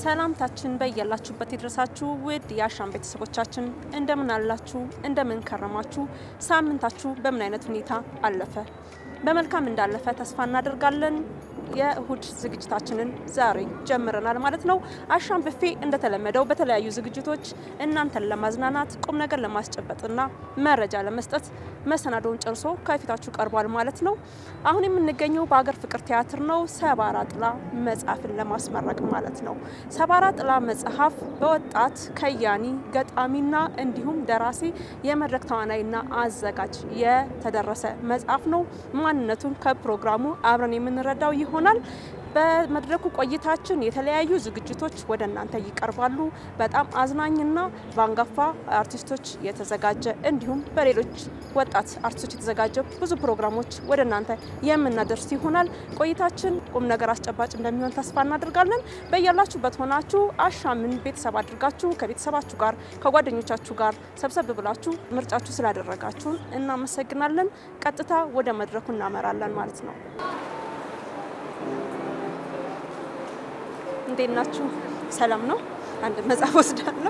ሰላምታችን በያላችሁበት ይድረሳችሁ ውድ የአሻም ቤተሰቦቻችን፣ እንደምን አላችሁ? እንደምን ከረማችሁ? ሳምንታችሁ በምን አይነት ሁኔታ አለፈ? በመልካም እንዳለፈ ተስፋ እናደርጋለን። የእሁድ ዝግጅታችንን ዛሬ ጀምረናል ማለት ነው። አሻም ብፌ እንደተለመደው በተለያዩ ዝግጅቶች እናንተን ለማዝናናት ቁም ነገር ለማስጨበጥና መረጃ ለመስጠት መሰናዶውን ጨርሶ ከፊታችሁ ቀርቧል ማለት ነው። አሁን የምንገኘው በሀገር ፍቅር ቲያትር ነው። ሰባራ ጥላ መጽሐፍን ለማስመረቅ ማለት ነው። ሰባራ ጥላ መጽሐፍ በወጣት ከያኒ ገጣሚና እንዲሁም ደራሲ የመድረክ ተዋናይና አዘጋጅ የተደረሰ መጽሐፍ ነው። ማንነቱን ከፕሮግራሙ አብረን የምንረዳው ይሆናል። በመድረኩ ቆይታችን የተለያዩ ዝግጅቶች ወደ እናንተ ይቀርባሉ። በጣም አዝናኝና በአንጋፋ አርቲስቶች የተዘጋጀ እንዲሁም በሌሎች ወጣት አርቲስቶች የተዘጋጀ ብዙ ፕሮግራሞች ወደ እናንተ የምናደርስ ይሆናል። ቆይታችን ቁም ነገር አስጨባጭ እንደሚሆን ተስፋ እናደርጋለን። በያላችሁበት ሆናችሁ አሻምን ቤተሰብ አድርጋችሁ ከቤተሰባችሁ ጋር ከጓደኞቻችሁ ጋር ሰብሰብ ብላችሁ ምርጫችሁ ስላደረጋችሁን እናመሰግናለን። ቀጥታ ወደ መድረኩ እናመራለን ማለት ነው። እንዴት ናችሁ? ሰላም ነው። አንድ መጽሐፍ ወስዳለሁ።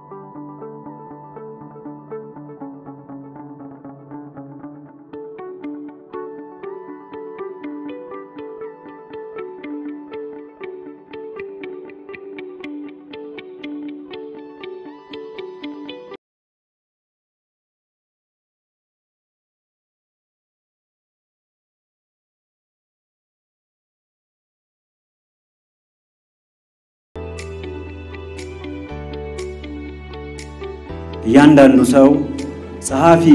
እያንዳንዱ ሰው ጸሐፊ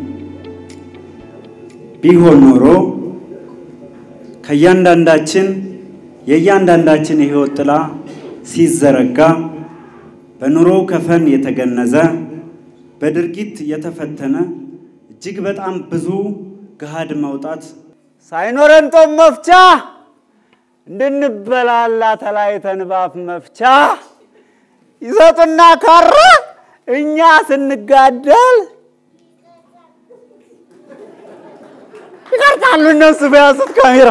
ቢሆን ኖሮ ከእያንዳንዳችን የእያንዳንዳችን የሕይወት ጥላ ሲዘረጋ በኑሮ ከፈን የተገነዘ በድርጊት የተፈተነ እጅግ በጣም ብዙ ገሃድ መውጣት ሳይኖረን ጦም መፍቻ እንድንበላላ ተለያይተን ባፍ መፍቻ ይሰጡና ካራ እኛ ስንጋደል ይቀርጣሉ እነሱ በያዙት ካሜራ።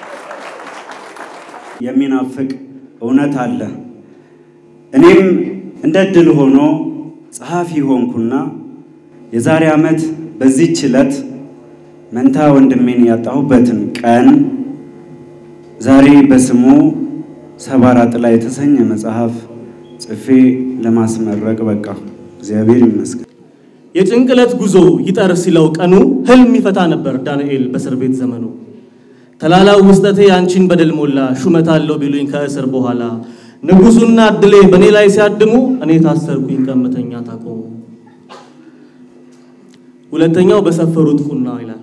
የሚናፍቅ እውነት አለ። እኔም እንደ ድል ሆኖ ጸሐፊ ሆንኩና የዛሬ ዓመት በዚህች ዕለት መንታ ወንድሜን ያጣሁበትን ቀን ዛሬ በስሙ ሰባራ ጥላ የተሰኘ መጽሐፍ ጽፌ ለማስመረቅ በቃ እግዚአብሔር ይመስገን። የጭንቅለት ጉዞ ይጠር ሲለው ቀኑ ህልም ይፈታ ነበር ዳንኤል በእስር ቤት ዘመኑ። ተላላው ውስጠቴ አንቺን በደል ሞላ ሹመት አለው ቢሉኝ ከእስር በኋላ ንጉሱና እድሌ በእኔ ላይ ሲያድሙ እኔ ታሰርኩኝ ቀምተኛ ታቆሙ። ሁለተኛው በሰፈሩት ቁና ይላል።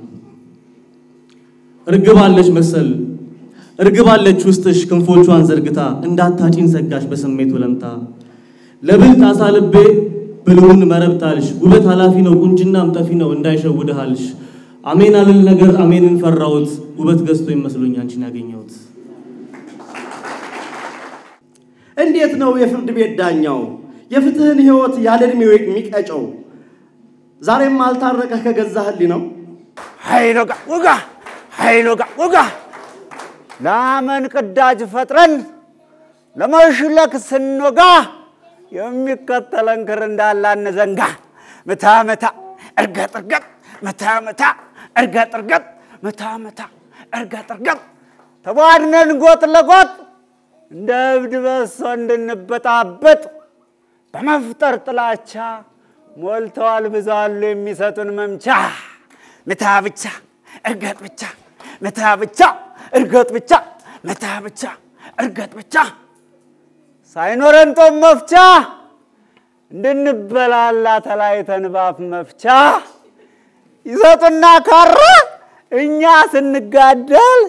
እርግብ አለች መሰል እርግብ አለች ውስጥሽ ክንፎቿን ዘርግታ እንዳታጪን ሰጋሽ በስሜት ወለምታ ለብልጥ አሳ ልቤ ብልውን መረብታልሽ ውበት ኃላፊ ነው ቁንጅናም ጠፊ ነው እንዳይሸውድሃልሽ አሜን አልል ነገር አሜንን ፈራሁት ውበት ገዝቶ ይመስሎኝ አንቺን ያገኘሁት። እንዴት ነው የፍርድ ቤት ዳኛው የፍትህን ህይወት ያለ ዕድሜው የሚቀጨው? ዛሬም አልታረቀህ ከገዛ ህሊናው ሀይሎጋ ውጋ ሀይሎጋ ውጋ ላመን ቅዳጅ ፈጥረን ለመሽለክ ስንወጋ የሚከተለን ክር እንዳላን ዘንጋ ምታ ምታ እርገጥ እርገጥ ምታ ምታ እርገጥ እርገጥ ምታ ምታ እርገጥ እርገጥ ተቧድነን ጎጥ ለጎጥ እንደ እብድ በሶ እንድንበጣበጥ በመፍጠር ጥላቻ ሞልተዋል ብዙ አሉ የሚሰጡን መምቻ ምታ ብቻ እርገጥ ብቻ ምታ ብቻ እርገጥ ብቻ ምታ ብቻ እርገጥ ብቻ ሳይኖረን ጦም መፍቻ እንድንበላላ ተለያይተን ባፍ መፍቻ ይሰጡና ካራ እኛ ስንጋደል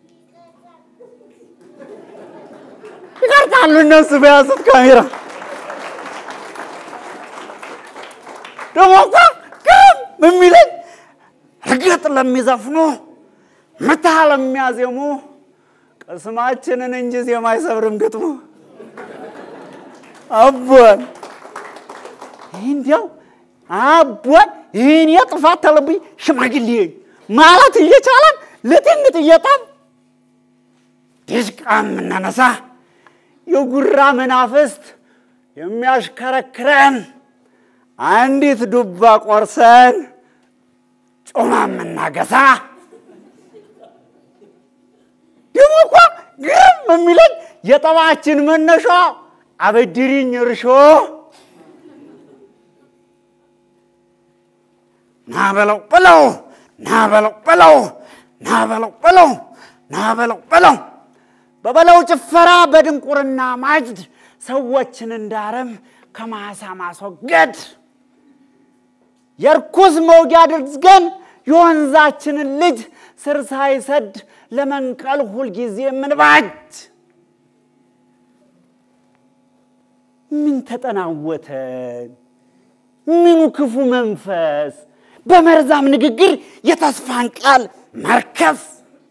ይቀርጣሉ እነሱ በያዙት ካሜራ። ደግሞ እኮ ግም የሚለኝ እርግጥ ለሚዘፍኑ ምታ ለሚያዜሙ ቅስማችንን እንጂ ዜማ አይሰብርም ግጥሙ። አቦን እንዲያው አቦን ይህን የጥፋት ተለብኝ ሽማግሌ ማለት እየቻለን ልጥንጥ እየጣም ዲሽቃ የምናነሳ የጉራ መናፍስት የሚያሽከረክረን አንዲት ዱባ ቆርሰን ጮማ የምናገሳ ደግሞ እኮ ግርም የሚለኝ የጠባችን መነሻ አበድሪኝ እርሾ ና በለው በለው ና በለው በለው ና በለው በለው ና በለው በለው በበለው ጭፈራ በድንቁርና ማጅድ ሰዎችን እንዳረም ከማሳ ማስወገድ የርኩስ መውጊያ አድርገን የወንዛችንን ልጅ ስር ሳይሰድ ለመንቀል ሁልጊዜ የምንባጅ ምን ተጠናወተን? ምኑ ክፉ መንፈስ በመርዛም ንግግር የተስፋን ቃል መርከስ።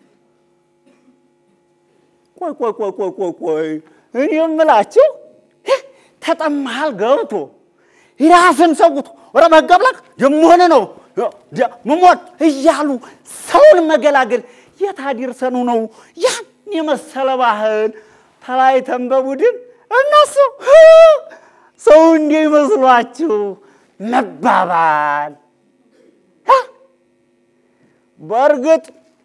ቆይ ቆይ ቆይ ቆይ ቆይ ቆይ እኔ የምላችሁ ተጠማሃል ገብቶ ራስን ሰውቶ ወረ መገብለቅ የምሆነ ነው መሞት እያሉ ሰውን መገላገል የታዲርሰኑ ነው ያን የመሰለ ባህል ተለያይተን በቡድን እነሱ ሰው እንዴ ይመስሏችሁ መባባል በእርግጥ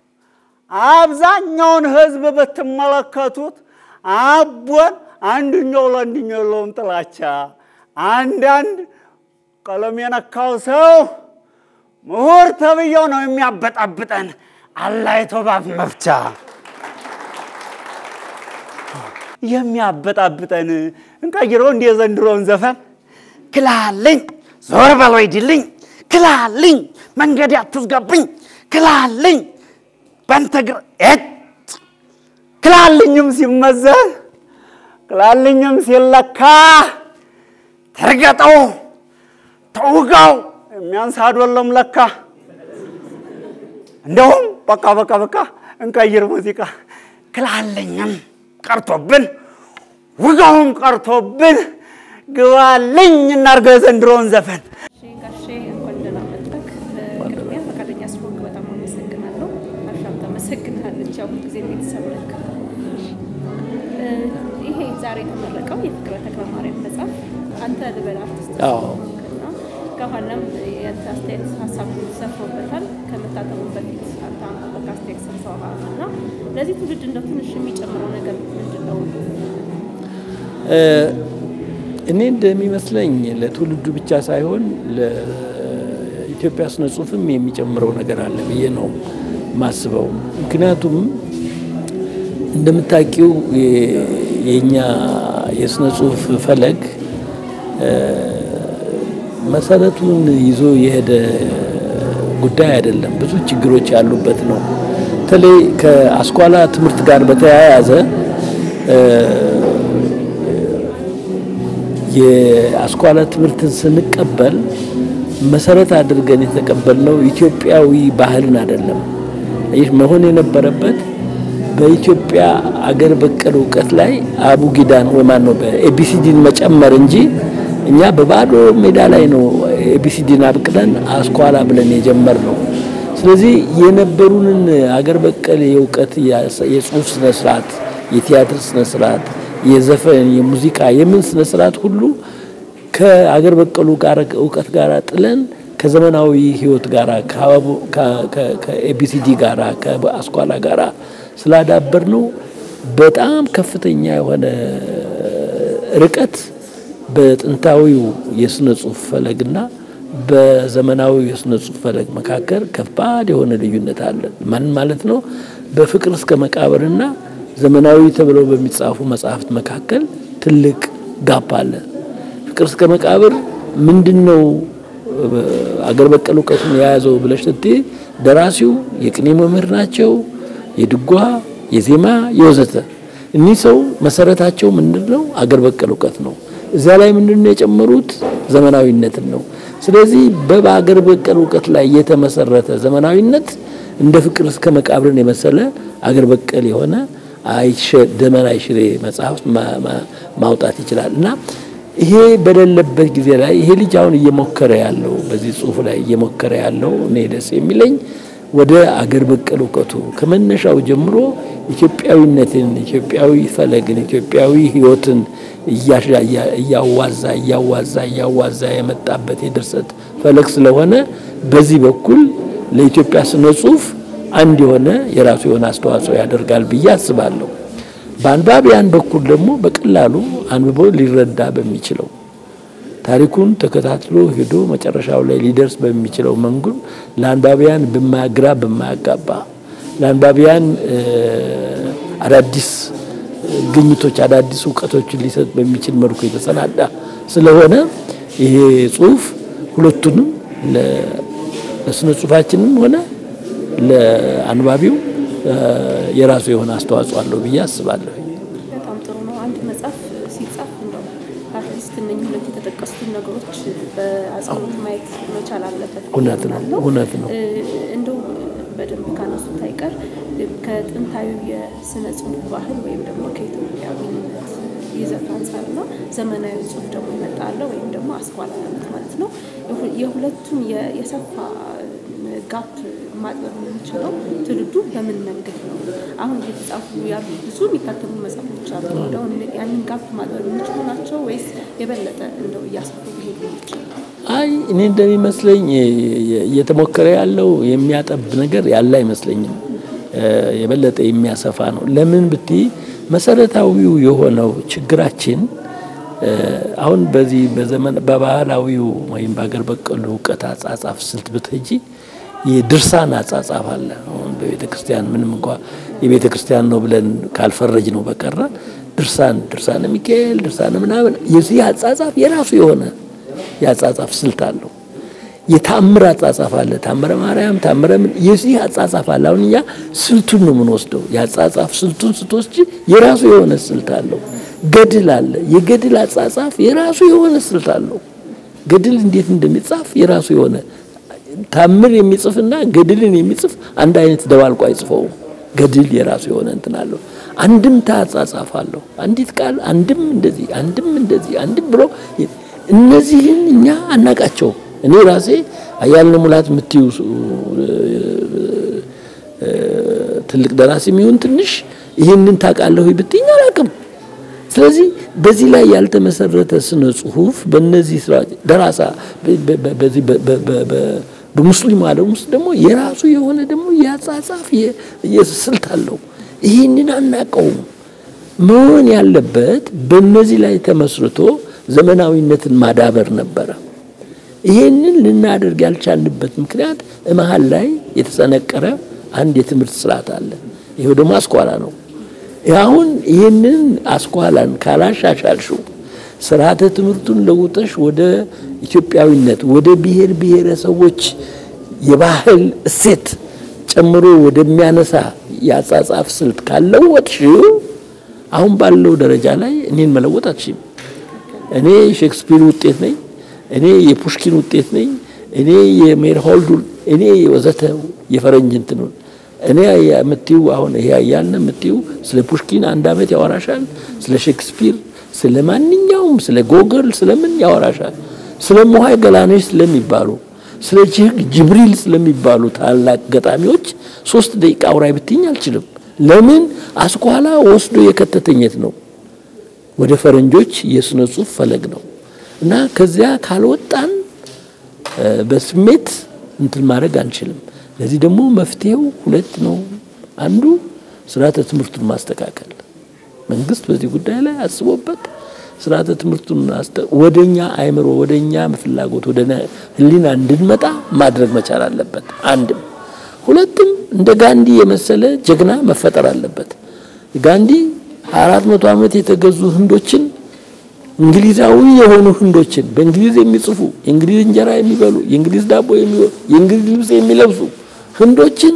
አብዛኛውን ህዝብ ብትመለከቱት አቦን አንድኛው ለአንድኛው የለውም ጥላቻ። አንዳንድ ቀለም የነካው ሰው ምሁር ተብዬው ነው የሚያበጣብጠን አላይቶ ባፍ መፍቻ የሚያበጣብጠን እንቀይረው እንደ የዘንድሮውን ዘፈን ክላልኝ ዞር በል ወይድልኝ ክላልኝ መንገድ አትዝጋብኝ ክላልኝ በንተ ግር እጭ ክላልኝም ሲመዘን ክላልኝም ሲለካ ተርገጠው ተውጋው የሚያንስ አይደለም ለካ። እንደውም በቃ በቃ በቃ እንቀይር ሙዚቃ ክላልኝም ቀርቶብን ውጋውም ቀርቶብን ግባልኝ እናርገው የዘንድሮውን ዘፈን ጋሼ እንኳን ደህና መጣህ። ቅድሚያ ፈቃደኛ ስለሆንክ በጣም አመሰግናለሁ። አሻም ታመሰግናለች። ያው ጊዜ ቤተሰብ ነክ ይሄ ዛሬ የተመረቀው የፍቅረ ተክለ ማርያም መጽሐፍ አንተ ልበል አርቲስት አዎ። እና ከኋላም የአንተ አስተያየት ሀሳብ ሰፍሮበታል። ከመታተሙ በፊት አንተ አንበበ አስተያየት ሰጥተዋል እና ለዚህ ትውልድ እንደው ትንሽ የሚጨምረው ነገር ምንድን ነው? እኔ እንደሚመስለኝ ለትውልዱ ብቻ ሳይሆን ለኢትዮጵያ ስነ ጽሁፍም የሚጨምረው ነገር አለ ብዬ ነው ማስበው። ምክንያቱም እንደምታውቂው የ- የእኛ የስነ ጽሁፍ ፈለግ መሰረቱን ይዞ የሄደ ጉዳይ አይደለም። ብዙ ችግሮች ያሉበት ነው። በተለይ ከአስኳላ ትምህርት ጋር በተያያዘ የአስኳላ ትምህርትን ስንቀበል መሰረት አድርገን የተቀበልነው ኢትዮጵያዊ ባህልን አይደለም። ይህ መሆን የነበረበት በኢትዮጵያ አገር በቀል እውቀት ላይ አቡጊዳን ወይ ማን ነው በኤቢሲዲን መጨመር እንጂ እኛ በባዶ ሜዳ ላይ ነው ኤቢሲዲን አብቅለን አስኳላ ብለን የጀመርነው። ስለዚህ የነበሩንን አገር በቀል የእውቀት የጽሁፍ ስነ ስርዓት፣ የቲያትር ስነ ስርዓት፣ የዘፈን፣ የሙዚቃ፣ የምን ስነ ስርዓት ሁሉ ከአገር በቀሉ ጋር እውቀት ጋር ጥለን ከዘመናዊ ህይወት ጋር ከኤቢሲዲ ጋር ከአስኳላ ጋር ስላዳበር ነው በጣም ከፍተኛ የሆነ ርቀት በጥንታዊው የስነ ጽሁፍ ፈለግና በዘመናዊው የስነ ጽሁፍ ፈለግ መካከል ከባድ የሆነ ልዩነት አለ። ማን ማለት ነው? በፍቅር እስከ መቃብርና ዘመናዊ ተብለው በሚጻፉ መጽሐፍት መካከል ትልቅ ጋፕ አለ። ፍቅር እስከ መቃብር ምንድን ነው አገር በቀል እውቀቱን የያዘው ብለሽ ስትይ ደራሲው የቅኔ መምህር ናቸው፣ የድጓ የዜማ የወዘተ። እኒህ ሰው መሰረታቸው ምንድን ነው? አገር በቀል እውቀት ነው። እዚያ ላይ ምንድን ነው የጨመሩት? ዘመናዊነትን ነው። ስለዚህ በአገር በቀል እውቀት ላይ የተመሰረተ ዘመናዊነት እንደ ፍቅር እስከ መቃብርን የመሰለ አገር በቀል የሆነ ደመና አይሽሬ መጽሐፍ ማውጣት ይችላል እና ይሄ በሌለበት ጊዜ ላይ ይሄ ልጅ አሁን እየሞከረ ያለው በዚህ ጽሁፍ ላይ እየሞከረ ያለው እኔ ደስ የሚለኝ ወደ አገር በቀል እውቀቱ ከመነሻው ጀምሮ ኢትዮጵያዊነትን፣ ኢትዮጵያዊ ፈለግን፣ ኢትዮጵያዊ ሕይወትን እያዋዛ እያዋዛ እያዋዛ የመጣበት የድርሰት ፈለግ ስለሆነ በዚህ በኩል ለኢትዮጵያ ስነ ጽሁፍ አንድ የሆነ የራሱ የሆነ አስተዋጽኦ ያደርጋል ብዬ አስባለሁ። በአንባቢያን በኩል ደግሞ በቀላሉ አንብቦ ሊረዳ በሚችለው ታሪኩን ተከታትሎ ሄዶ መጨረሻው ላይ ሊደርስ በሚችለው መንገድ ለአንባቢያን በማግራ በማያጋባ ለአንባቢያን አዳዲስ ግኝቶች አዳዲስ እውቀቶችን ሊሰጥ በሚችል መልኩ የተሰናዳ ስለሆነ ይሄ ጽሁፍ ሁለቱንም ለስነ ጽሁፋችንም ሆነ ለአንባቢው የራሱ የሆነ አስተዋጽኦ አለው ብዬ አስባለሁ። በጣም ጥሩ ነው። አንድ መጽሐፍ ሲጻፍ እንደው አትሊስት እነኝህ ሁለት የተጠቀሱትን ነገሮች በአጽንኦት ማየት መቻል አለበት። እውነት ነው፣ እውነት ነው። እንደው በደንብ ካነሱት አይቀር ከጥንታዊ የስነ ጽሁፍ ባህል ወይም ደግሞ ከኢትዮጵያዊነት ይዘት አንጻርና ዘመናዊ ጽሁፍ ደግሞ ይመጣለ ወይም ደግሞ አስኳላነት ማለት ነው የሁለቱን የሰፋ ጋፕ ማጥበብ የምንችለው ትውልዱ በምን መንገድ ነው? አሁን እየተጻፉ ያሉ ብዙ የሚታተሙ መጽሐፎች አሉ። እንደው ያንን ጋፕ ማጥበብ የሚችሉ ናቸው ወይስ የበለጠ እንደው እያሰፉ ሊሄዱ ይችላል? አይ እኔ እንደሚመስለኝ እየተሞከረ ያለው የሚያጠብ ነገር ያለ አይመስለኝም። የበለጠ የሚያሰፋ ነው። ለምን ብትይ መሰረታዊው የሆነው ችግራችን አሁን በዚህ በዘመን በባህላዊው ወይም በሀገር በቀሉ እውቀት አጻጻፍ ስልት ብትሄጂ የድርሳን አጻጻፍ አለ። አሁን በቤተ ክርስቲያን ምንም እንኳ የቤተ ክርስቲያን ነው ብለን ካልፈረጅ ነው በቀረ ድርሳን ድርሳነ ሚካኤል ድርሳነ ምናምን የዚህ አጻጻፍ የራሱ የሆነ የአጻጻፍ ስልት አለው። የታምር አጻጻፍ አለ። ታምረ ማርያም፣ ታምረ ምን የዚህ አጻጻፍ አለ። አሁን እኛ ስልቱን ነው የምንወስደው። የአጻጻፍ ስልቱን ስትወስጂ የራሱ የሆነ ስልት አለው። ገድል አለ። የገድል አጻጻፍ የራሱ የሆነ ስልት አለው። ገድል እንዴት እንደሚጻፍ የራሱ የሆነ ታምር የሚጽፍና ገድልን የሚጽፍ አንድ አይነት ደባልቆ አይጽፈውም። ገድል የራሱ የሆነ እንትን አለው። አንድምታ አጻጻፍ አለው። አንዲት ቃል አንድም እንደዚህ አንድም እንደዚህ አንድም ብሎ እነዚህን እኛ አናቃቸው። እኔ ራሴ አያልነህ ሙላት የምትዩ ትልቅ ደራሲ የሚሆን ትንሽ ይህንን ታውቃለሁ ብትይኝ አላውቅም። ስለዚህ በዚህ ላይ ያልተመሰረተ ስነ ጽሁፍ በእነዚህ ስራዎች ደራሳ በዚህ በሙስሊሙ ዓለም ውስጥ ደግሞ የራሱ የሆነ ደግሞ የአጻጻፍ ስልት አለው። ይህንን አናውቀውም። መሆን ያለበት በእነዚህ ላይ ተመስርቶ ዘመናዊነትን ማዳበር ነበረ። ይህንን ልናደርግ ያልቻልንበት ምክንያት መሀል ላይ የተሰነቀረ አንድ የትምህርት ስርዓት አለ። ይሄው ደግሞ አስኳላ ነው። አሁን ይህንን አስኳላን ካላሻሻልሽው ስርዓተ ትምህርቱን ለውጠሽ ወደ ኢትዮጵያዊነት ወደ ብሔር ብሔረሰቦች የባህል እሴት ጨምሮ ወደሚያነሳ የአጻጻፍ ስልት ካለወጥሽው አሁን ባለው ደረጃ ላይ እኔን መለወጥ አትችይም። እኔ ሼክስፒር ውጤት ነኝ፣ እኔ የፑሽኪን ውጤት ነኝ፣ እኔ የሜርሆልዱ እኔ ወዘተ የፈረንጅ እንትኑን እኔ የምትዩ አሁን ይሄ ያልን የምትዩ ስለ ፑሽኪን አንድ አመት ያወራሻል። ስለ ሼክስፒር፣ ስለ ማንኛውም ስለ ጎገል ስለምን ያወራሻል። ስለ ሞሃይ ገላኔሽ ስለሚባሉ ስለ ጅብሪል ስለሚባሉ ታላቅ ገጣሚዎች ሶስት ደቂቃ አውራይ ብትኝ አልችልም። ለምን አስኳላ ወስዶ የከተተኘት ነው ወደ ፈረንጆች የስነ ጽሁፍ ፈለግ ነው እና ከዚያ ካልወጣን በስሜት እንትን ማድረግ አንችልም። ለዚህ ደግሞ መፍትሄው ሁለት ነው። አንዱ ስርዓተ ትምህርቱን ማስተካከል፣ መንግስት በዚህ ጉዳይ ላይ አስቦበት ስርዓተ ትምህርቱን ወደኛ አይምሮ ወደኛ ፍላጎት ወደ ህሊና እንድንመጣ ማድረግ መቻል አለበት። አንድም ሁለትም እንደ ጋንዲ የመሰለ ጀግና መፈጠር አለበት። ጋንዲ አራት መቶ ዓመት የተገዙ ህንዶችን እንግሊዛዊ የሆኑ ህንዶችን በእንግሊዝ የሚጽፉ የእንግሊዝ እንጀራ የሚበሉ የእንግሊዝ ዳቦ የሚበሉ የእንግሊዝ ልብስ የሚለብሱ ህንዶችን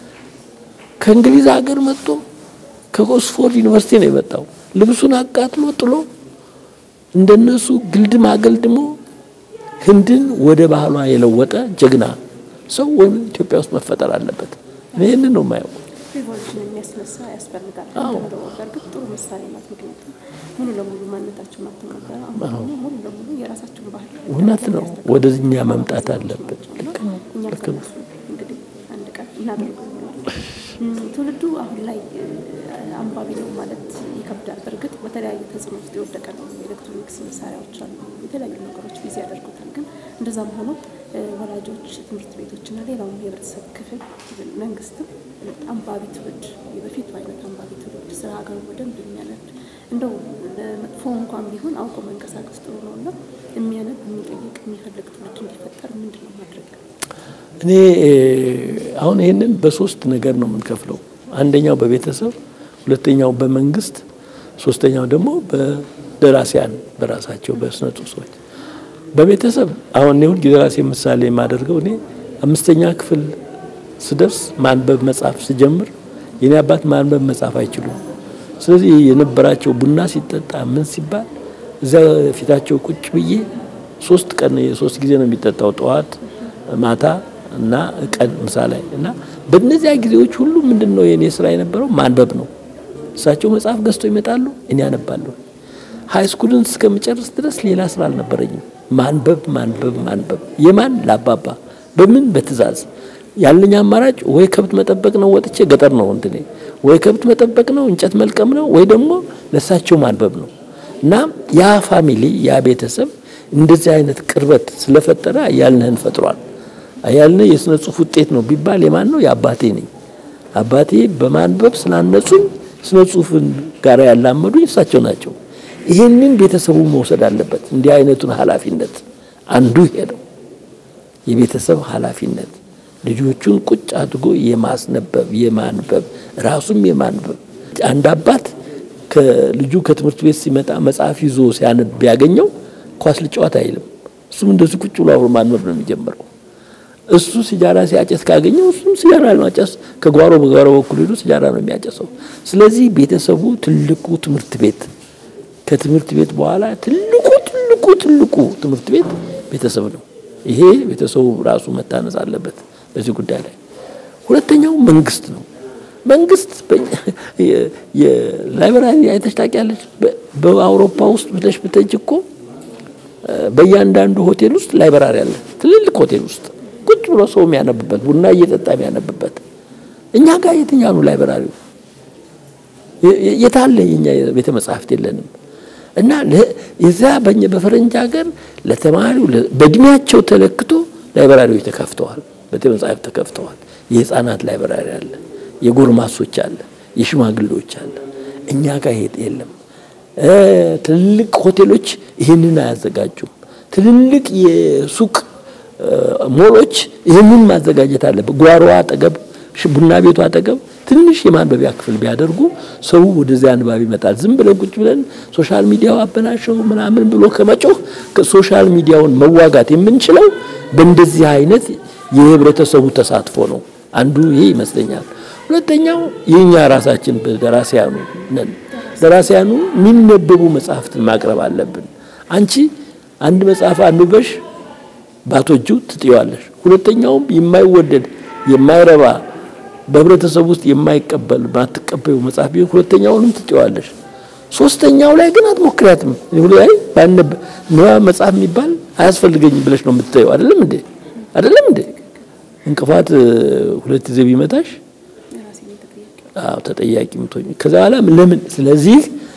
ከእንግሊዝ ሀገር መጥቶ ከኦክስፎርድ ዩኒቨርሲቲ ነው የመጣው። ልብሱን አቃጥሎ ጥሎ እንደነሱ ግልድም አገልድሞ ህንድን ወደ ባህሏ የለወጠ ጀግና ሰው ወይም ኢትዮጵያ ውስጥ መፈጠር አለበት። ይህንን ነው የማየው። ሪቮሉሽን የሚያስነሳ ያስፈልጋል። ደግሞ በእርግጥ ጥሩ ምሳሌ ናት። ምክንያቱም ሙሉ ለሙሉ ማንነታቸውን አጥተው ነበረ። አሁን ደግሞ ሙሉ ለሙሉ የራሳቸውን ባህል እውነት ነው። ወደዚህኛ መምጣት አለበት። ልክ ነው። እኛ ልክ ነው። እንግዲህ አንድ ቀን እናደርገው እም፣ ትውልዱ አሁን ላይ እ፣ አንባቢ ነው ማለት ይከብዳል። በእርግጥ በተለያየ ተጽዕኖ ውስጥ የወደቀ ነው። ኤሌክትሮኒክስ መሳሪያዎች አሉ፣ የተለያዩ ነገሮች ቢዚ ያደርጉታል። ግን እንደዛም ሆኖ እ፣ ወላጆች፣ ትምህርት ቤቶችና ሌላውም የህብረተሰብ ክፍል መንግስትም አንባቢ ትውልድ የበፊቱ አይነት አንባቢ ትውልድ ስለ ሀገሩ በደንብ የሚያነብ እንደው ለመጥፎ እንኳን ቢሆን አውቆ መንቀሳቀስ ጥሩ ነው እና የሚያነብ የሚጠይቅ የሚፈልግ ትውልድ እንዲፈጠር ምንድን ነው ማድረግ ያለ እኔ እ፣ አሁን ይህንን በሶስት ነገር ነው የምንከፍለው። አንደኛው በቤተሰብ፣ ሁለተኛው በመንግስት፣ ሶስተኛው ደግሞ በደራሲያን በራሳቸው በስነ ጽሁፍ ሰዎች። በቤተሰብ አሁን እኔ ሁልጊዜ ራሴ ምሳሌ የማደርገው እኔ አምስተኛ ክፍል ስደርስ ማንበብ መጻፍ ስጀምር የኔ አባት ማንበብ መጻፍ አይችሉም። ስለዚህ የነበራቸው ቡና ሲጠጣ ምን ሲባል እዚያ ፊታቸው ቁጭ ብዬ ሶስት ቀን ሶስት ጊዜ ነው የሚጠጣው ጠዋት ማታ እና ቀን ምሳ ላይ እና በእነዚያ ጊዜዎች ሁሉ ምንድን ነው የእኔ ስራ የነበረው ማንበብ ነው። እሳቸው መጽሐፍ ገዝተው ይመጣሉ፣ እኔ አነባለሁ። ሀይ ስኩልን እስከምጨርስ ድረስ ሌላ ስራ አልነበረኝም። ማንበብ ማንበብ ማንበብ። የማን ለአባባ በምን በትእዛዝ ያለኝ አማራጭ ወይ ከብት መጠበቅ ነው፣ ወጥቼ ገጠር ነው እንትኔ፣ ወይ ከብት መጠበቅ ነው፣ እንጨት መልቀም ነው፣ ወይ ደግሞ ለእሳቸው ማንበብ ነው። እና ያ ፋሚሊ ያ ቤተሰብ እንደዚህ አይነት ቅርበት ስለፈጠረ አያልንህን ፈጥሯል። አያልንህ የስነ ጽሁፍ ውጤት ነው ቢባል የማን ነው? የአባቴ ነኝ። አባቴ በማንበብ ስላነጹኝ ስነ ጽሁፍን ጋር ያላመዱኝ እሳቸው ናቸው። ይህንን ቤተሰቡ መውሰድ አለበት። እንዲህ አይነቱን ኃላፊነት አንዱ ይሄ ነው። የቤተሰብ ኃላፊነት ልጆቹን ቁጭ አድርጎ የማስነበብ የማንበብ ራሱም የማንበብ አንድ አባት ከልጁ ከትምህርት ቤት ሲመጣ መጽሐፍ ይዞ ሲያነብ ቢያገኘው ኳስ ልጫወት አይልም። እሱም እንደዚህ ቁጭ ብሎ አብሮ ማንበብ ነው የሚጀምረው። እሱ ሲጃራ ሲያጨስ ካገኘው እሱም ሲጃራ ማጨስ ከጓሮ በጓሮ በኩል ሄዶ ሲጃራ ነው የሚያጨሰው። ስለዚህ ቤተሰቡ ትልቁ ትምህርት ቤት ከትምህርት ቤት በኋላ ትልቁ ትልቁ ትልቁ ትምህርት ቤት ቤተሰብ ነው። ይሄ ቤተሰቡ ራሱ መታነጽ አለበት በዚህ ጉዳይ ላይ። ሁለተኛው መንግስት ነው። መንግስት የላይብራሪ አይተሽ ታውቂያለሽ? በአውሮፓ ውስጥ ብለሽ ብተጅ እኮ በእያንዳንዱ ሆቴል ውስጥ ላይብራሪ አለ። ትልልቅ ሆቴል ውስጥ ቁጭ ብሎ ሰው የሚያነብበት ቡና እየጠጣ የሚያነብበት። እኛ ጋር የትኛው ነው ላይብራሪው? የታለ? የኛ ቤተ መጻሕፍት የለንም። እና የዛ በእኛ በፈረንጅ ሀገር ለተማሪው በእድሜያቸው ተለክቶ ላይብራሪዎች ተከፍተዋል፣ ቤተ መጻሕፍት ተከፍተዋል። የህፃናት ላይብራሪ አለ፣ የጎርማሶች አለ፣ የሽማግሌዎች አለ። እኛ ጋር የለም። ትልልቅ ሆቴሎች ይህንን አያዘጋጁም። ትልልቅ የሱቅ ሞሎች ይህንን ማዘጋጀት አለበት። ጓሮ አጠገብ፣ ቡና ቤቱ አጠገብ ትንሽ የማንበቢያ ክፍል ቢያደርጉ ሰው ወደዚያ አንባቢ ይመጣል። ዝም ብለን ቁጭ ብለን ሶሻል ሚዲያው አበላሸው ምናምን ብሎ ከመጮህ ሶሻል ሚዲያውን መዋጋት የምንችለው በእንደዚህ አይነት የህብረተሰቡ ተሳትፎ ነው። አንዱ ይሄ ይመስለኛል። ሁለተኛው የኛ ራሳችን ደራሲያኑ ነን። ደራሲያኑ የሚነበቡ መጽሐፍትን ማቅረብ አለብን። አንቺ አንድ መጽሐፍ አንብበሽ ባቶጁ ትጥዋለሽ። ሁለተኛውም የማይወደድ የማይረባ በህብረተሰቡ ውስጥ የማይቀበል ባትቀበዩ መጽሐፍ ቢሆን ሁለተኛውንም ትጥዋለሽ። ሶስተኛው ላይ ግን አትሞክሪያትም። ላይ ባነብ ንባብ መጽሐፍ የሚባል አያስፈልገኝም ብለሽ ነው የምትተየው። አይደለም እንዴ? አይደለም እንዴ? እንቅፋት ሁለት ጊዜ ቢመታሽ አዎ ተጠያቂ ምትሆኝ። ከዛ በኋላ ለምን? ስለዚህ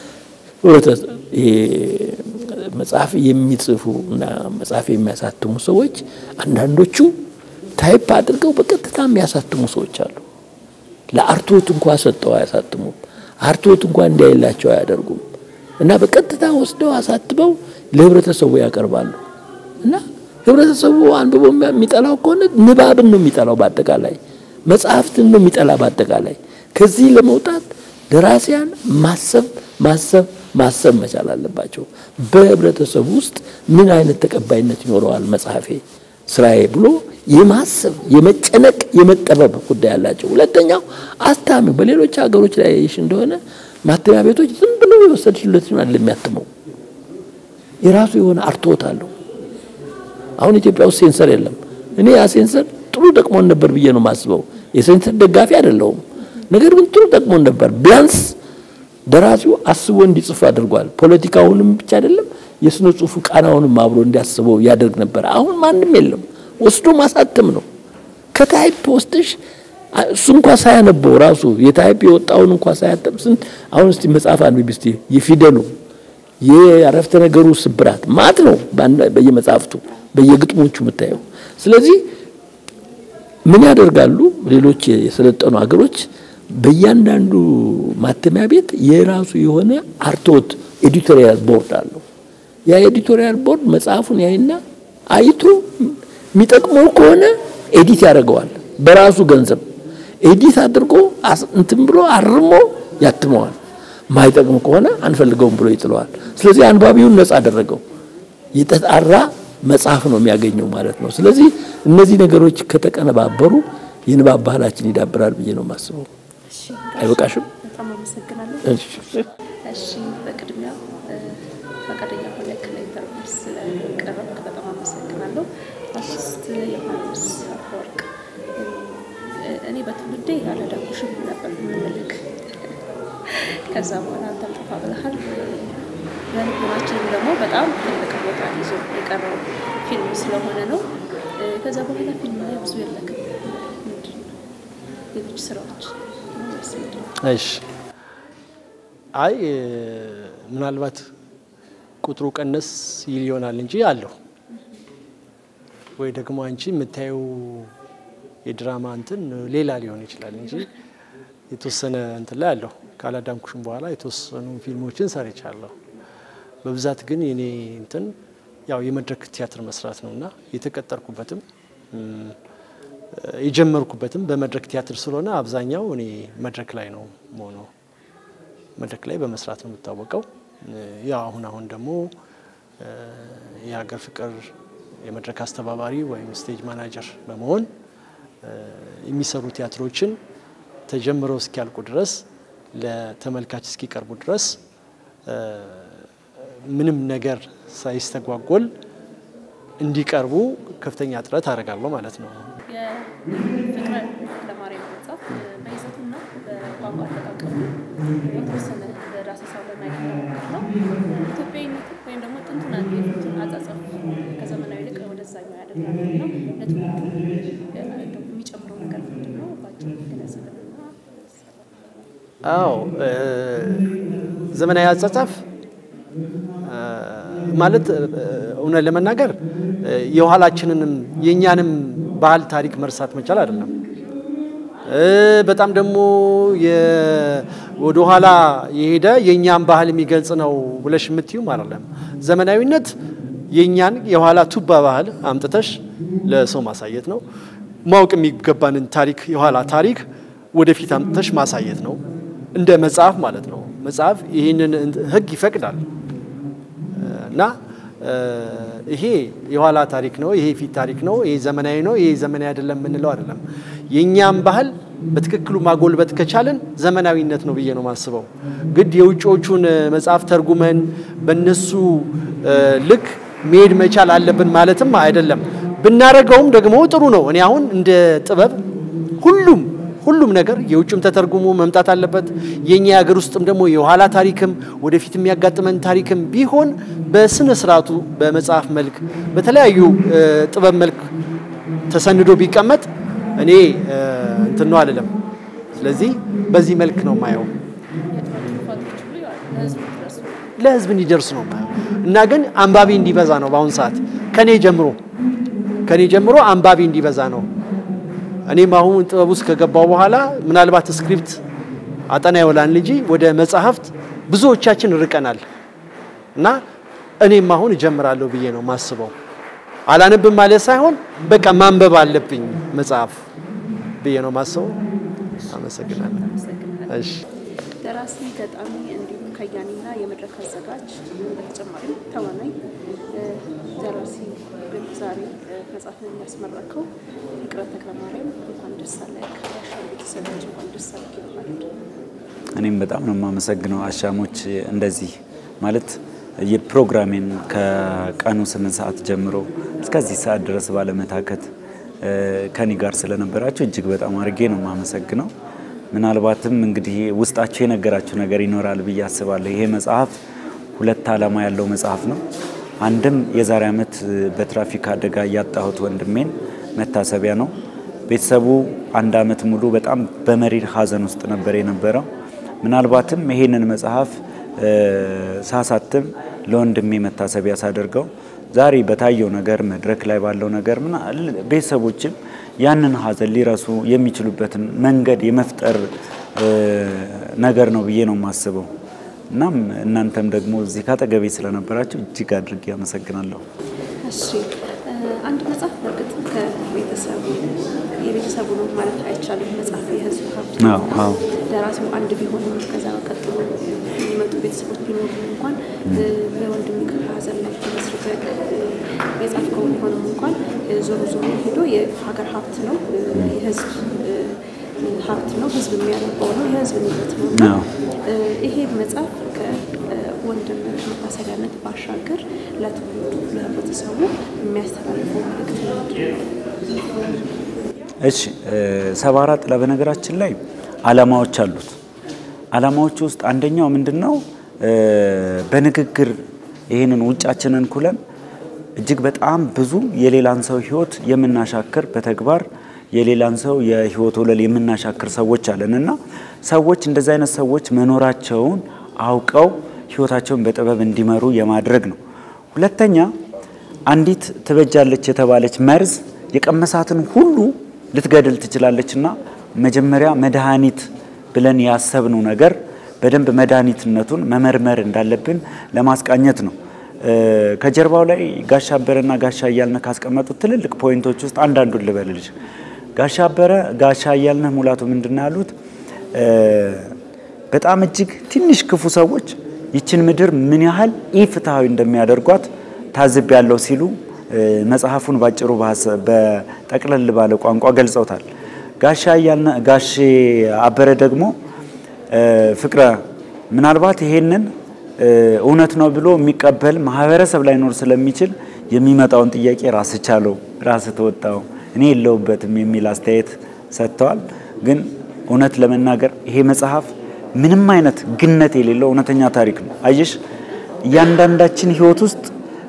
መጽሐፍ የሚጽፉ እና መጽሐፍ የሚያሳትሙ ሰዎች አንዳንዶቹ ታይፕ አድርገው በቀጥታ የሚያሳትሙ ሰዎች አሉ። ለአርቶት እንኳ ሰጠው አያሳትሙም። አርቶት እንኳ እንዲያይላቸው አያደርጉም። እና በቀጥታ ወስደው አሳትበው ለህብረተሰቡ ያቀርባሉ። እና ህብረተሰቡ አንብቦ የሚጠላው ከሆነ ንባብን ነው የሚጠላው። በአጠቃላይ መጽሐፍትን ነው የሚጠላ። በአጠቃላይ ከዚህ ለመውጣት ደራሲያን ማሰብ ማሰብ ማሰብ መቻል አለባቸው። በህብረተሰቡ ውስጥ ምን አይነት ተቀባይነት ይኖረዋል መጽሐፌ ስራዬ ብሎ የማሰብ የመጨነቅ የመጠበብ ጉዳይ አላቸው። ሁለተኛው አስታሚው በሌሎች ሀገሮች ላይ ያየሽ እንደሆነ ማተሚያ ቤቶች ዝም ብለው የወሰድሽለትን አይደለም የሚያትመው፣ የራሱ የሆነ አርትዖት አለው። አሁን ኢትዮጵያ ውስጥ ሴንሰር የለም። እኔ ያ ሴንሰር ጥሩ ጠቅሞን ነበር ብዬ ነው የማስበው። የሴንሰር ደጋፊ አይደለሁም። ነገር ግን ጥሩ ጠቅሞን ነበር። ቢያንስ ደራሲው አስቦ እንዲጽፍ አድርጓል። ፖለቲካውንም ብቻ አይደለም የስነ ጽሁፉ ቃናውንም አብሮ እንዲያስበው ያደርግ ነበር። አሁን ማንም የለም። ወስዶ ማሳተም ነው። ከታይፕ ወስደሽ እሱ እንኳ ሳያነበው ራሱ የታይፕ የወጣውን እንኳ ሳያጠም ስንት አሁን እስቲ መጽሐፍ አንብቢ እስቲ የፊደሉ የአረፍተ ነገሩ ስብራት ማት ነው በየመጽሐፍቱ በየግጥሞቹ የምታየው። ስለዚህ ምን ያደርጋሉ ሌሎች የሰለጠኑ ሀገሮች በእያንዳንዱ ማተሚያ ቤት የራሱ የሆነ አርቶት ኤዲቶሪያል ቦርድ አለው። ያ ኤዲቶሪያል ቦርድ መጽሐፉን ያይና አይቶ የሚጠቅመው ከሆነ ኤዲት ያደርገዋል በራሱ ገንዘብ ኤዲት አድርጎ እንትን ብሎ አርሞ ያትመዋል። ማይጠቅም ከሆነ አንፈልገውም ብሎ ይጥለዋል። ስለዚህ አንባቢውን ነጻ አደረገው። የተጣራ መጽሐፍ ነው የሚያገኘው ማለት ነው። ስለዚህ እነዚህ ነገሮች ከተቀነባበሩ የንባብ ባህላችን ይዳብራል ብዬ ነው የማስበው። አይበቃሽም? በጣም አመሰግናለሁ። እሺ። እሺ በቅድሚያ ፈቃደኛ ሆነህ ለኢንተርቪው ስለቀረብክ በጣም አመሰግናለሁ። አርቲስት ዮሐንስ አፈወርቅ እኔ በትውልዴ ያላዳጉሽም ነበር የምንልክ ከዛ በኋላ አንተም ጠፋ ብለሃል። በልቦናችንም ደግሞ በጣም ትልቅ ቦታ ይዞ የቀረው ፊልም ስለሆነ ነው። ከዛ በኋላ ፊልም ላይ ብዙ የለክም። ምንድን ነው ሌሎች ስራዎች ወይስ ምንድን ነው? እሺ አይ ምናልባት ቁጥሩ ቀነስ ይል ይሆናል እንጂ አለሁ ወይ ደግሞ አንቺ የምታየው የድራማ እንትን ሌላ ሊሆን ይችላል እንጂ የተወሰነ እንትን ላይ አለሁ። ካላዳንኩሽም በኋላ የተወሰኑ ፊልሞችን ሰርቻለሁ። በብዛት ግን የኔ እንትን ያው የመድረክ ቲያትር መስራት ነው እና የተቀጠርኩበትም የጀመርኩበትም በመድረክ ቲያትር ስለሆነ አብዛኛው እኔ መድረክ ላይ ነው መሆነው መድረክ ላይ በመስራት ነው የምታወቀው። ያው አሁን አሁን ደግሞ የሀገር ፍቅር የመድረክ አስተባባሪ ወይም ስቴጅ ማናጀር በመሆን የሚሰሩ ቲያትሮችን ተጀምረው እስኪያልቁ ድረስ ለተመልካች እስኪቀርቡ ድረስ ምንም ነገር ሳይስተጓጎል እንዲቀርቡ ከፍተኛ ጥረት አደርጋለሁ ማለት ነው። የፍቅረ ለማርያም መጽሐፍ በይዘቱና በቋንቋ አጠቃቀሙ የተወሰነ በዳሰሳው ለማየት ነው። ኢትዮጵያዊነት ወይም ደግሞ ጥንቱን የፊቱን አጻጸፍ ከዘመናዊ ይልቅ ወደዛኛው ያደርጋል እና ለትውልዱ የሚጨምረው ነገር ምንድን ነው? ባጭሩ ገለጽልንና አዎ ዘመናዊ አጻጻፍ ማለት እውነት ለመናገር የኋላችንንም የእኛንም ባህል ታሪክ መርሳት መቻል አይደለም። በጣም ደግሞ ወደ ኋላ የሄደ የእኛን ባህል የሚገልጽ ነው ብለሽ የምትዩም አይደለም። ዘመናዊነት የእኛን የኋላ ቱባ ባህል አምጥተሽ ለሰው ማሳየት ነው። ማወቅ የሚገባንን ታሪክ የኋላ ታሪክ ወደፊት አምጥተሽ ማሳየት ነው። እንደ መጽሐፍ ማለት ነው። መጽሐፍ ይህንን ሕግ ይፈቅዳል እና ይሄ የኋላ ታሪክ ነው፣ ይሄ የፊት ታሪክ ነው፣ ይሄ ዘመናዊ ነው፣ ይሄ ዘመናዊ አይደለም የምንለው አይደለም። የእኛም ባህል በትክክሉ ማጎልበት ከቻለን ዘመናዊነት ነው ብዬ ነው የማስበው። ግድ የውጭዎቹን መጽሐፍ ተርጉመን በእነሱ ልክ መሄድ መቻል አለብን ማለትም አይደለም። ብናረገውም ደግሞ ጥሩ ነው። እኔ አሁን እንደ ጥበብ ሁሉም ሁሉም ነገር የውጭም ተተርጉሞ መምጣት አለበት። የኛ የሀገር ውስጥም ደግሞ የኋላ ታሪክም ወደፊት የሚያጋጥመን ታሪክም ቢሆን በስነ ስርዓቱ በመጽሐፍ መልክ በተለያዩ ጥበብ መልክ ተሰንዶ ቢቀመጥ እኔ እንትን ነው አልልም። ስለዚህ በዚህ መልክ ነው የማየው። የጥፋቶች ሁሉ ያው ለህዝቡ ድረሱ ለህዝብ እንዲደርስ ነው የማየው እና ግን አንባቢ እንዲበዛ ነው በአሁን ሰዓት ከኔ ጀምሮ ከኔ ጀምሮ አንባቢ እንዲበዛ ነው። እኔም አሁን ጥበብ ውስጥ ከገባው በኋላ ምናልባት ስክሪፕት አጠና ይውላል እንጂ ወደ መጽሐፍት ብዙዎቻችን ርቀናል እና እኔም አሁን እጀምራለሁ ብዬ ነው ማስበው። አላነብም ማለት ሳይሆን በቃ ማንበብ አለብኝ መጽሐፍ ብዬ ነው ማስበው። አመሰግናለሁ። እሺ ደራሲ፣ ገጣሚ እንዲሁም ከያኒና የመድረክ አዘጋጅ በተጨማሪም ተዋናይ ደራሲ ግን ዛሬ መጽሐፍን የሚያስመረከው ፍቅረ ተክለማርያም እንኳን ደስ አለህ። የአሻም ቤተሰቦች እንኳን ደስ አለህ ይባላል። እኔም በጣም ነው የማመሰግነው አሻሞች እንደዚህ ማለት የፕሮግራሜን ከቀኑ ስምንት ሰዓት ጀምሮ እስከዚህ ሰዓት ድረስ ባለመታከት ከኔ ጋር ስለነበራችሁ እጅግ በጣም አድርጌ ነው የማመሰግነው። ምናልባትም እንግዲህ ውስጣችሁ የነገራችሁ ነገር ይኖራል ብዬ አስባለሁ። ይሄ መጽሐፍ ሁለት ዓላማ ያለው መጽሐፍ ነው። አንድም የዛሬ ዓመት በትራፊክ አደጋ ያጣሁት ወንድሜን መታሰቢያ ነው። ቤተሰቡ አንድ ዓመት ሙሉ በጣም በመሪር ሐዘን ውስጥ ነበር የነበረው። ምናልባትም ይሄንን መጽሐፍ ሳሳትም ለወንድሜ መታሰቢያ ሳደርገው ዛሬ በታየው ነገር መድረክ ላይ ባለው ነገር ምና ቤተሰቦችም ያንን ሐዘን ሊረሱ የሚችሉበትን መንገድ የመፍጠር ነገር ነው ብዬ ነው የማስበው። እናም እናንተም ደግሞ እዚህ ካጠገቤ ስለነበራችሁ እጅግ አድርጌ አመሰግናለሁ። እሺ አንድ መጽሐፍ በእርግጥ ከቤተሰቡ የቤተሰቡ ነው ማለት አይቻልም። መጽሐፍ የህዝብ ሀብት አዎ አዎ ደራሲው አንድ ቢሆንም ከዛ ቀጥሎ የሚመጡ ቤተሰቦች ቢኖሩ እንኳን በወንድም ሐዘን ላይ ተመስርተ የጻፍከው ቢሆንም እንኳን ዞሮ ዞሮ ሄዶ የሀገር ሀብት ነው፣ የህዝብ ሀብት ነው፣ ህዝብ የሚያነበው ነው፣ የህዝብ ንብረት ነው እና አዎ። ይሄ መጽሐፍ ከወንድም መታሰቢያነት ባሻገር ለትውልዱ ለህብረተሰቡ የሚያስተላልፈው መልእክት ምንድን ነው? እሺ ሰባ አራት ጥላ በነገራችን ላይ ዓላማዎች አሉት። ዓላማዎቹ ውስጥ አንደኛው ምንድን ነው? በንግግር ይህንን ውጫችንን ኩለን እጅግ በጣም ብዙ የሌላን ሰው ህይወት የምናሻክር በተግባር የሌላን ሰው የህይወት ወለል የምናሻክር ሰዎች አለን እና ሰዎች እንደዚህ አይነት ሰዎች መኖራቸውን አውቀው ህይወታቸውን በጥበብ እንዲመሩ የማድረግ ነው። ሁለተኛ አንዲት ትበጃለች የተባለች መርዝ የቀመሳትን ሁሉ ልትገድል ትችላለች እና መጀመሪያ መድኃኒት ብለን ያሰብነው ነገር በደንብ መድኃኒትነቱን መመርመር እንዳለብን ለማስቃኘት ነው። ከጀርባው ላይ ጋሻ አበረና ጋሻ እያልነህ ካስቀመጡት ትልልቅ ፖይንቶች ውስጥ አንዳንዱን ልበልልሽ። ጋሻ አበረ ጋሻ እያልነህ ሙላቱ ምንድን ነው ያሉት? በጣም እጅግ ትንሽ ክፉ ሰዎች ይችን ምድር ምን ያህል ኢፍትሐዊ እንደሚያደርጓት ታዝብ ያለው ሲሉ መጽሐፉን ባጭሩ በጠቅለል ባለ ቋንቋ ገልጸውታል። ጋሻ እያልነ ጋሼ አበረ ደግሞ ፍቅረ ምናልባት ይሄንን እውነት ነው ብሎ የሚቀበል ማህበረሰብ ላይኖር ስለሚችል የሚመጣውን ጥያቄ ራስ ቻለው፣ ራስ ተወጣው፣ እኔ የለውበትም የሚል አስተያየት ሰጥተዋል። ግን እውነት ለመናገር ይሄ መጽሐፍ ምንም አይነት ግነት የሌለው እውነተኛ ታሪክ ነው። አየሽ እያንዳንዳችን ህይወት ውስጥ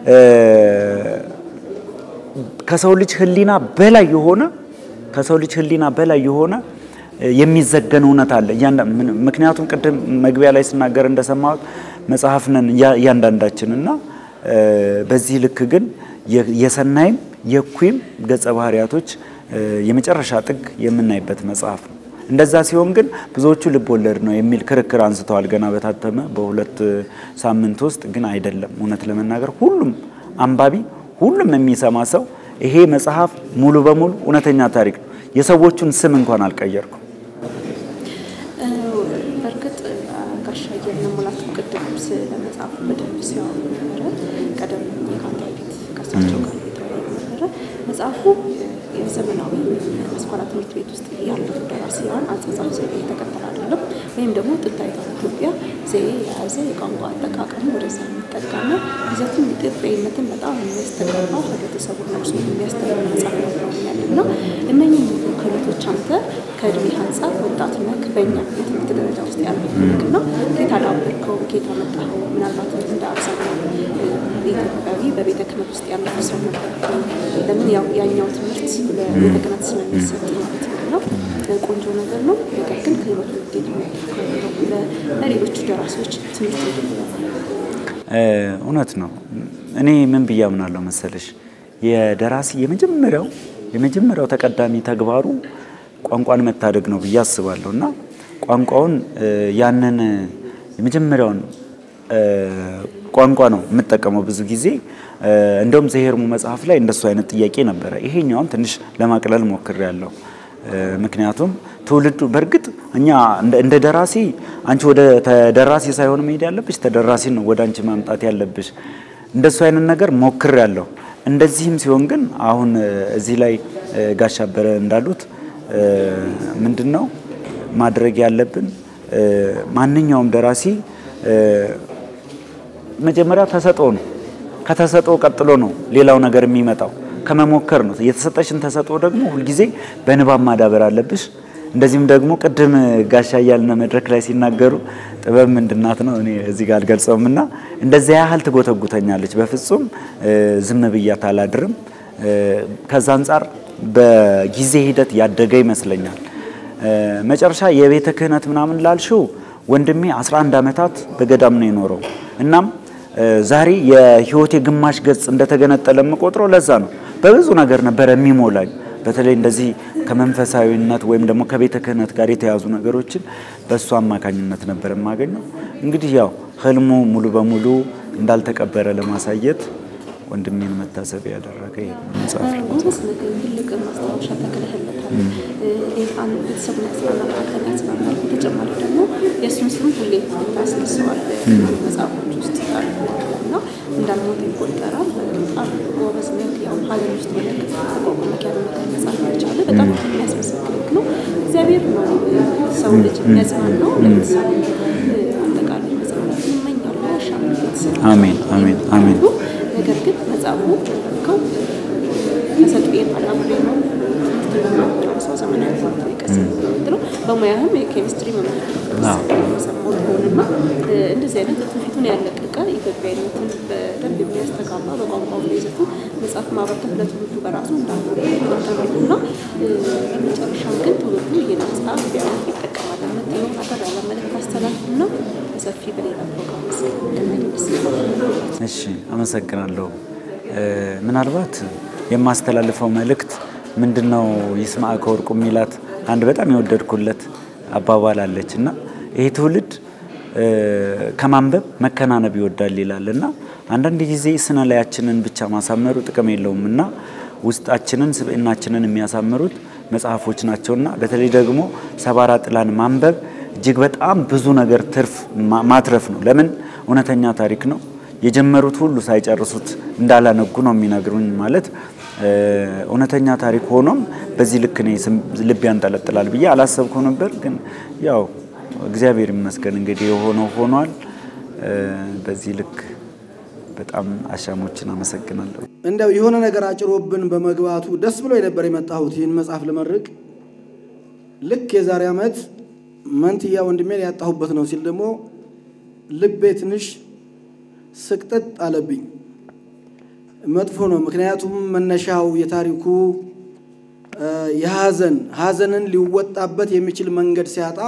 ከሰው ልጅ ህሊና በላይ የሆነ ከሰው ልጅ ህሊና በላይ የሆነ የሚዘገን እውነት አለ። ምክንያቱም ቅድም መግቢያ ላይ ስናገር እንደሰማሁት መጽሐፍ ነን እያንዳንዳችን እና በዚህ ልክ ግን የሰናይም የኩይም ገጸ ባህሪያቶች የመጨረሻ ጥግ የምናይበት መጽሐፍ ነው። እንደዛ ሲሆን ግን ብዙዎቹ ልብ ወለድ ነው የሚል ክርክር አንስተዋል። ገና በታተመ በሁለት ሳምንት ውስጥ ግን አይደለም። እውነት ለመናገር ሁሉም አንባቢ፣ ሁሉም የሚሰማ ሰው ይሄ መጽሐፍ ሙሉ በሙሉ እውነተኛ ታሪክ ነው። የሰዎቹን ስም እንኳን አልቀየርኩም። በእርግጥ ጋሻ እያልን ሙላቱ ቅድም ስለ መጽሐፉ በደንብ ሲያወሩ ነበረ። ቀደም ከአንተ በፊት ከእሳቸው ጋር የተወያዩ ነበረ። መጽሐፉ የዘመናዊ አስኳላ ትምህርት ቤት ውስጥ ያሉት ደራሲያን አጻጻፍ ዘዴ የተከተለ አይደለም። ወይም ደግሞ ጥንታዊቷ ኢትዮጵያ ዘዬ የያዘ የቋንቋ አጠቃቀሙ ወደዛ የሚጠጋና ይዘቱም ኢትዮጵያዊነትን በጣም የሚያስተጋባ ህብረተሰቡን ነቅሶ የሚያስተምር መጽሐፍ ነው ብለውኛል እና እነኝህ ሁሉ ክህሎቶች አንተ ከእድሜ አንጻር ወጣት ነህ፣ በእኛ የትምህርት ደረጃ ውስጥ ያለው እና ኬት አዳበርከው? ኬት አመጣኸው? ምናልባት እንደ አብዛኛው ኢትዮጵያዊ በቤተ ክህነት ውስጥ ያለፈ ሰው ነበር። ለምን ያው ያኛው ትምህርት በቤተ ክህነት ስለሚሰጥ ማለት ነው። ቆንጆ ነገር ነው። ነገር ግን ክህሎቱ ውጤት ለሌሎቹ ደራሲዎች ትምህርት እንዲሆን እውነት ነው። እኔ ምን ብዬ አምናለሁ መሰለሽ የደራሲ የመጀመሪያው የመጀመሪያው ተቀዳሚ ተግባሩ ቋንቋን መታደግ ነው ብዬ አስባለሁ እና ቋንቋውን ያንን የመጀመሪያውን ቋንቋ ነው የምጠቀመው ብዙ ጊዜ። እንደውም ዘሄርሙ መጽሐፍ ላይ እንደሱ አይነት ጥያቄ ነበረ። ይሄኛውን ትንሽ ለማቅለል ሞክሬያለሁ። ምክንያቱም ትውልዱ በእርግጥ እኛ እንደ ደራሲ አንቺ ወደ ተደራሲ ሳይሆን መሄድ ያለብሽ ተደራሲ ነው ወደ አንቺ ማምጣት ያለብሽ። እንደሱ አይነት ነገር ሞክሬያለሁ። እንደዚህም ሲሆን ግን አሁን እዚህ ላይ ጋሻ አበረ እንዳሉት ምንድን ነው ማድረግ ያለብን? ማንኛውም ደራሲ መጀመሪያ ተሰጥኦ ነው። ከተሰጥኦ ቀጥሎ ነው ሌላው ነገር የሚመጣው ከመሞከር ነው። የተሰጠሽን ተሰጥኦ ደግሞ ሁልጊዜ በንባብ ማዳበር አለብሽ። እንደዚህም ደግሞ ቅድም ጋሻ እያልነ መድረክ ላይ ሲናገሩ ጥበብ ምንድናት ነው እኔ እዚህ ጋር አልገልጸውም እና እንደዚያ ያህል ትጎተጉተኛለች። በፍጹም ዝም ብያት አላድርም። ከዛ አንጻር በጊዜ ሂደት ያደገ ይመስለኛል። መጨረሻ የቤተ ክህነት ምናምን ላልሽው ወንድሜ 11 ዓመታት በገዳም ነው የኖረው። እናም ዛሬ የህይወቴ ግማሽ ገጽ እንደተገነጠለ የምቆጥረው ለዛ ነው። በብዙ ነገር ነበረ የሚሞላኝ። በተለይ እንደዚህ ከመንፈሳዊነት ወይም ደግሞ ከቤተ ክህነት ጋር የተያዙ ነገሮችን በእሱ አማካኝነት ነበር የማገኘው። እንግዲህ ያው ህልሙ ሙሉ በሙሉ እንዳልተቀበረ ለማሳየት ወንድሜን መታሰቢያ ያደረገ ይሄ መጽሐፍ ነው። ጎበዝ ነገር ትልቅ ማስታወሻ ተክለህለታል። ይህን ቤተሰቡን ያጽናናል፣ አንተን ያጽናናል። በተጨማሪ ደግሞ የእሱን ስም ሁሌ ታስነሳዋል መጽሐፎች ውስጥ አሉ እና እንዳልሞት ይቆጠራል። በጣም ጎበዝ ነህ። ያው ሀገር ውስጥ መለክ ተቋቋመክ ያለ ነገር መጽሐፍ መቻለ በጣም የሚያስመሰግንክ ነው። እግዚአብሔር ነው ሰው ልጅ የሚያጽናናው። ለቤተሰቡ አጠቃላይ መጽናናት ይመኛሉ። ያሻም ቤተሰብ አሜን፣ አሜን፣ አሜን። ነገር ግን መጽሐፉ ከው ተሰጥኦዬን አላምሬ ነው ሰው ዘመናዊ ትምህርት የቀስ ምትለው በሙያህም የኬሚስትሪ መምህር ሰማሁት ሆንና እንደዚህ አይነት ትውፊቱን ያለቀቀ ኢትዮጵያዊነትን በደንብ የሚያስተጋባ በቋንቋው ይዘቱ መጽሐፍ ማበርከት ለትውልዱ በራሱ እንዳሉ ይቆጠራሉ እና በመጨረሻም ግን ትውልዱ ይህን መጽሐፍ ቢያወት ይጠቀማል የምትለው አጠር ያለ መልዕክት አስተላልፍና በሰፊ በሌላ ፕሮግራም እንደሚደርስ እሺ፣ አመሰግናለሁ። ምናልባት የማስተላልፈው መልእክት ምንድነው? ይስማዕከ ወርቁ የሚላት አንድ በጣም የወደድኩለት አባባል አለች እና ይሄ ትውልድ ከማንበብ መከናነብ ይወዳል ይላል እና አንዳንድ ጊዜ ስነ ላያችንን ብቻ ማሳመሩ ጥቅም የለውም እና ውስጣችንን ስብዕናችንን የሚያሳምሩት መጽሐፎች ናቸውና በተለይ ደግሞ ሰባራ ጥላን ማንበብ እጅግ በጣም ብዙ ነገር ትርፍ ማትረፍ ነው። ለምን እውነተኛ ታሪክ ነው። የጀመሩት ሁሉ ሳይጨርሱት እንዳላነጉ ነው የሚነግሩኝ። ማለት እውነተኛ ታሪክ ሆኖም በዚህ ልክ እኔ ልብ ያንጠለጥላል ብዬ አላሰብኩ ነበር። ግን ያው እግዚአብሔር ይመስገን እንግዲህ የሆነው ሆኗል። በዚህ ልክ በጣም አሻሞችን አመሰግናለሁ። እንደው የሆነ ነገር አጭሮብን በመግባቱ ደስ ብሎ የነበር የመጣሁት ይህን መጽሐፍ ልመርቅ። ልክ የዛሬ ዓመት መንትያ ወንድሜን ያጣሁበት ነው ሲል ደግሞ ልቤ ትንሽ ስቅጥጥ አለብኝ። መጥፎ ነው። ምክንያቱም መነሻው የታሪኩ የሀዘን ሀዘንን ሊወጣበት የሚችል መንገድ ሲያጣ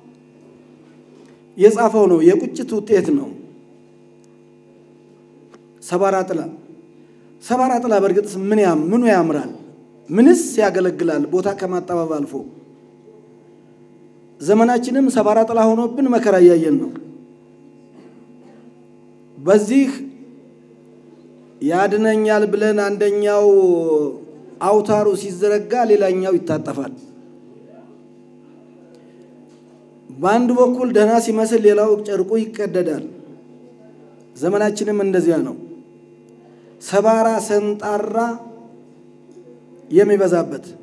የጻፈው ነው። የቁጭት ውጤት ነው። ሰባራ ጥላ ሰባራ ጥላ በእርግጥ ምን ምኑ ያምራል? ምንስ ያገለግላል? ቦታ ከማጠባብ አልፎ ዘመናችንም ሰባራ ጥላ ሆኖብን መከራ እያየን ነው። በዚህ ያድነኛል ብለን አንደኛው አውታሩ ሲዘረጋ ሌላኛው ይታጠፋል። በአንድ በኩል ደህና ሲመስል ሌላው ጨርቁ ይቀደዳል። ዘመናችንም እንደዚያ ነው። ሰባራ ሰንጣራ የሚበዛበት